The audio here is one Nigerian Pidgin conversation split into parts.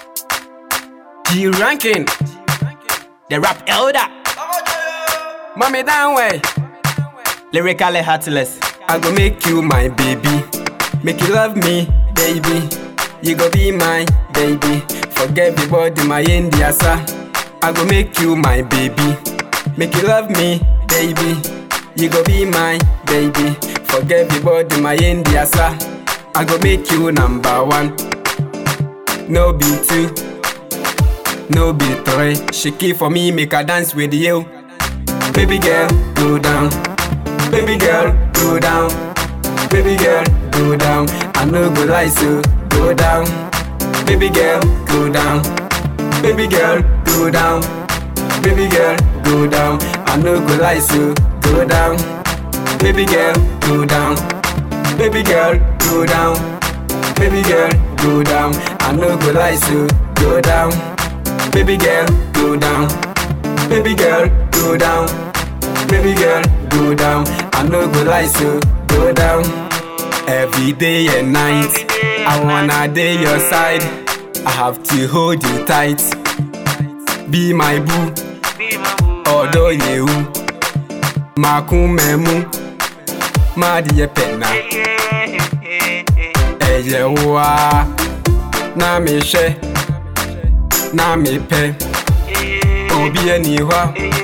G ranking, the rap elder. Mommy down way, lyrically heartless. I go make you my baby, make you love me, baby. You go be my baby. Forget everybody my India sir. I go make you my baby, make you love me, baby. You go be my baby. Forget everybody my India sir. I go make you number one. No be two, no be three. Shake it for me, make a dance with you. Baby girl, go down. Baby girl, go down. Baby girl, go down. I no go lie, so go down. Baby girl, go down. Baby girl, go down. Baby girl, go down. I no go lie, so go down. Baby girl, go down. Baby girl, go down. Baby girl, go down. I no go lie, so go down. Baby girl, go down. Baby girl, go down. Baby girl, go down. I no go lie, so go down. Every day and night, I wanna day your side. I have to hold you tight. Be my boo, although you. Makumemu, Madiye Pena. Ẹyẹ wa, na mi ṣe, na mi pẹ. Obi ẹni hɔ,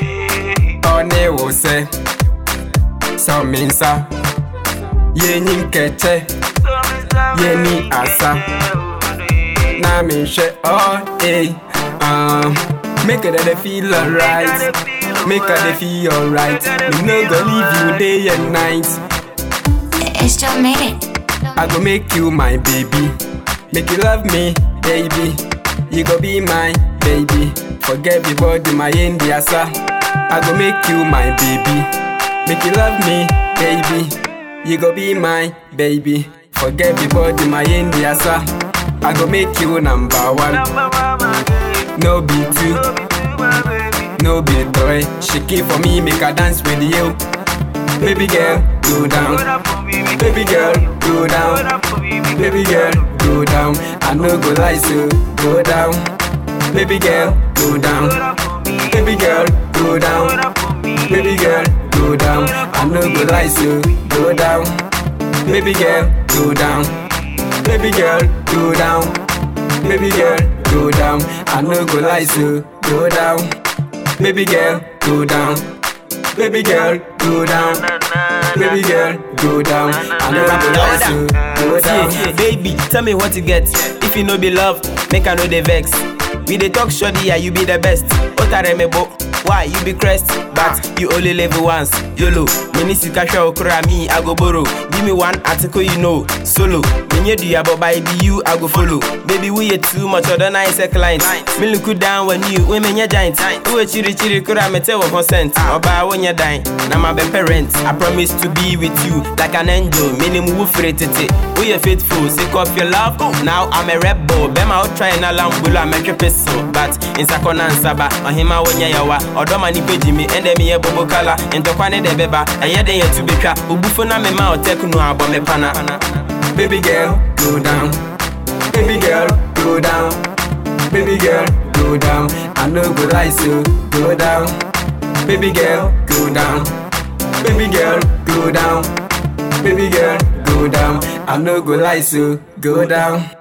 ɔne wo sɛ, sɔ mi nsa. Yɛnyi nkɛkyɛ, yɛni asa. Na mi ṣe, ɔ ee. Um, make it dey feel alright. Make her dey feel alright. Me no go leave you day and night. It's just made it. I go make you my baby. Make you love me, baby. You go be my baby. Forget everybody, my India sir. I go make you my baby. Make you love me, baby. You go be my baby. Forget everybody, my India sir. I go make you number one. No be two, no be three. Shake it for me, make a dance with you. Baby girl, go down. Baby girl, go down. Baby girl, go down. I no go lie, so go down. Baby girl, go down. Baby girl, go down. Baby girl, go down. I no go lie, so go down. Baby girl, go down. Baby girl, go down. Baby girl, go down. I no go lie, so go down. Baby girl, go down. Baby girl, go down. Baby girl, go down. I no go lie, so go down. See, baby, tell me what you get. If you no be love, make I know the vex. We dey talk shoddy, yeah, you be the best. Otaremebo, why you be crest? But you only live once. YOLO, mini sika shwa okura me, I go borrow. Give me one article you know, solo. Menye do ya, but by be you, I go follow. Baby, we are too much other nice client. Me look you down when you, we menye giant. We chiri chiri kura me tell consent. Oba when you dying, na my be parent. I promise to be with you like an angel. Minimum woo tete. We are faithful, sick of your love. Now I'm a rebel. Bema out trying a lambulo, I'm a pistol. But in Sakona and Saba, on him I want yawa. Odoma ni peji me, and me a bobo kala. And to kwane de beba, and yet they to be trap. Ubufuna me ma take no abo me pana. Baby girl, go down. Baby girl, go down. Baby girl, go down. I no go lie, so go down. Baby girl, go down. Baby girl, go down. Baby girl, go down. I no go lie, so go down.